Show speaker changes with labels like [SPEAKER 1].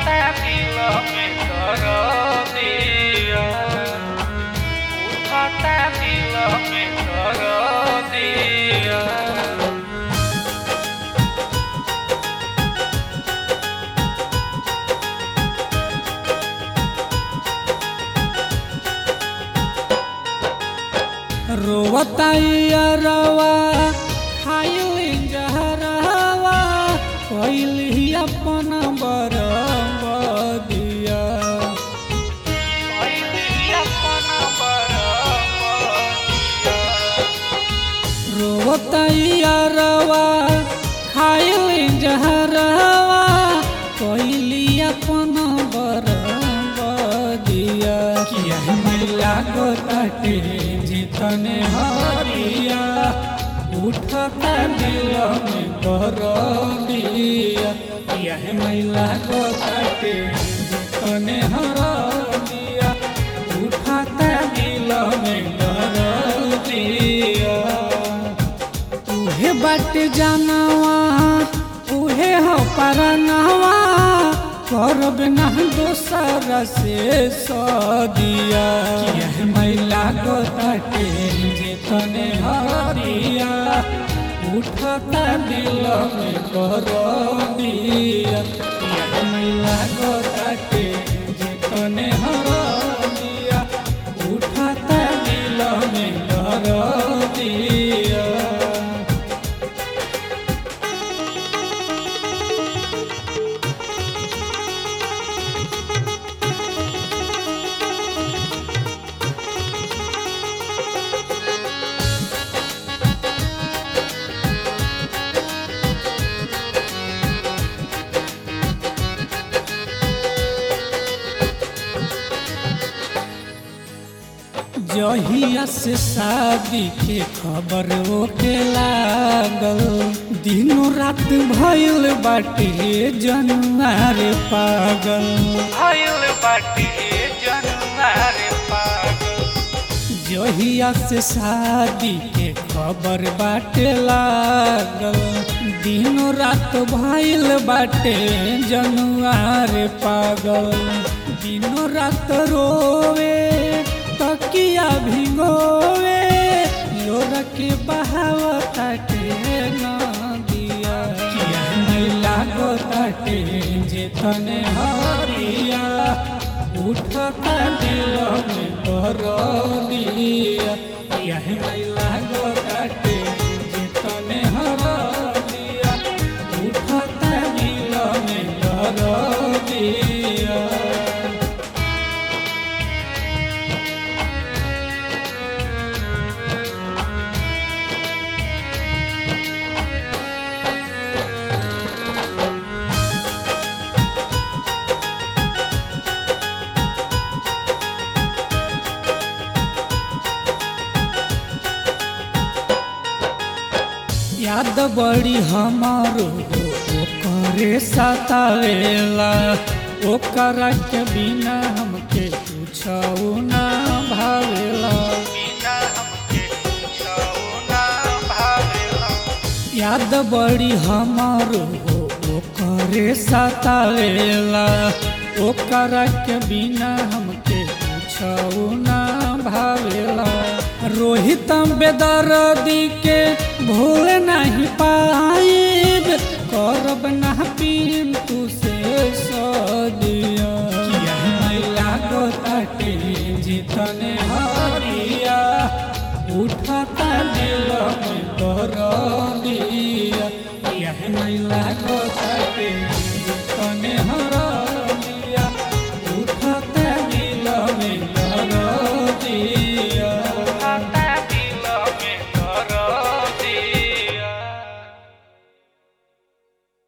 [SPEAKER 1] उठता दिल में दर्दिया उठता दिल में दर्दिया
[SPEAKER 2] रोवताइयरवा खाइली जहरवा कैली अपन बरबदिया
[SPEAKER 1] कैली अपन बरबदिया
[SPEAKER 2] रोवताइयरवा खाइली जहरवा कैली अपन बरबदिया किया मैला गोताटे जितने हरिया उठता दिल में बरदिया किया मैला गोताटे जितने हरिया उठता दिल में बरदिया उहे बाट जानवा उहे हो परनवा करब ना दोसर से सदिया किया मैला गोताटे जितने हरिया उठता दिल में कर दिया किया मैला गोताटे जितने हरिया उठता दिल में कर दिया जहिया से शादी के खबर ओके लागल दिनों रात भइल बाटे जनमार पागल
[SPEAKER 1] भइल बाटे जनमार पागल
[SPEAKER 2] जहिया से शादी के खबर बाटे लागल दिनों रात भइल बाटे जनुआर पागल दिनों रात रोवे तकिया भिगोवे लोर के बहावताटे नदिया किया मैला गोताटे जेतने हरिया उठता दिल में बरदिया यह मैला गोताटे जेतने हरिया उठता दिल में बरदिया याद बड़ी हमारो ओकरे सतावेला ओकरा के बिना हमके कुछो ना भावेला
[SPEAKER 1] बिना हमके कुछो ना भावेला
[SPEAKER 2] याद बड़ी हमारो ओकरे सतावेला ओकरा के बिना हमके कुछो ना भावेला रोहित बेदर्दी के भूल नहीं पाइब करब ना पीन तू से सदिया किया मैला गोताटे जितने हरिया उठता दिल में कर दिया यह मैला गोताटे